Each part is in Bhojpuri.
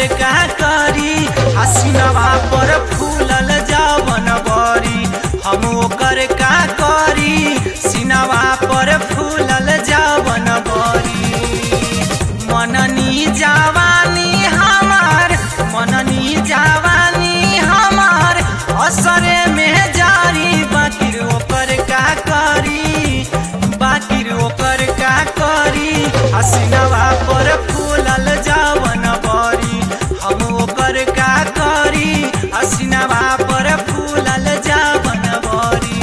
ओकर का करी हसीनवा पर फूलल जावन बरी हम ओकर का करी सीनवा पर फूलल जावन बरी मननी जवानी हमार मननी जवानी हमार असरे में जारी बाकिर ओकर का करी बाकिर ओकर का करी हसीनवा पर फूलल जावन बरी हम ओकर का करी हसीनवा पर फूलल जावन बरी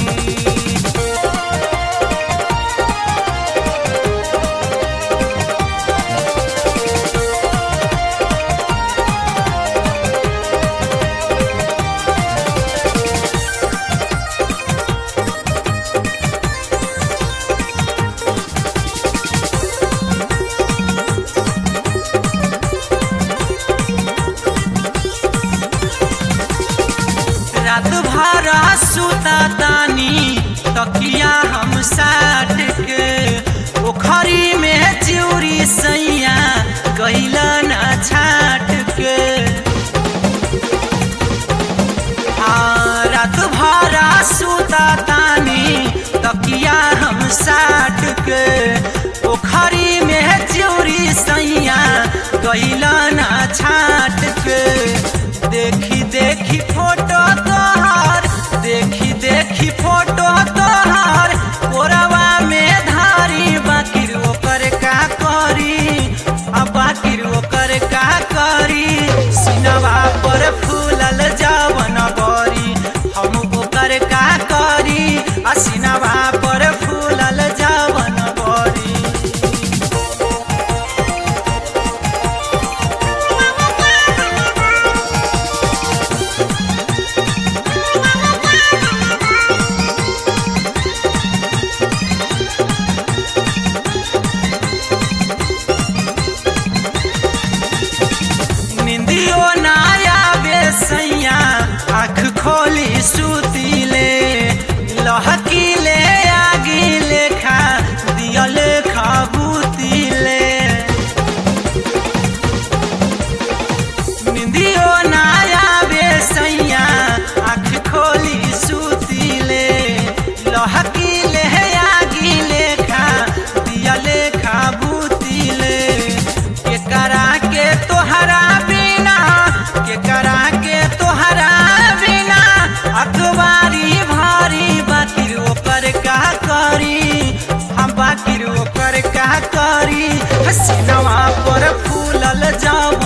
रात भर सुता तानी तकिया हम साट के पोखरी में चिउरी सैया कैला ना छाट के हाँ रात भर सुता तानी तकिया हम साट के पोखरी में चिउरी सैया कैला ना छाट के देखी देखी फोटो तोहार देखी देखी फोटो तोहार कोरवा में धारी बाकिर ओकर का करी आ बाकिर ओकर का करी सिनवा पर फूलल जावन बरी हम ओकर का करी आ सिनवा पर फूलल जावन बरी निंदियो नाया बेसैया आँख खोली सुतीले लहकीले आगी लेखा दियल खबूतीले निंदियो नाया बेसैया आँख खोली सुतीले लहकीले आगी लेखा दियल खबूतीले केकरा के तोहरा बिना केकरा के तोहरा बिना अखबारी भारी बाकिर ओकर का करी हम बाकिर ओकर का करी हसीनवा पर फूलल जाव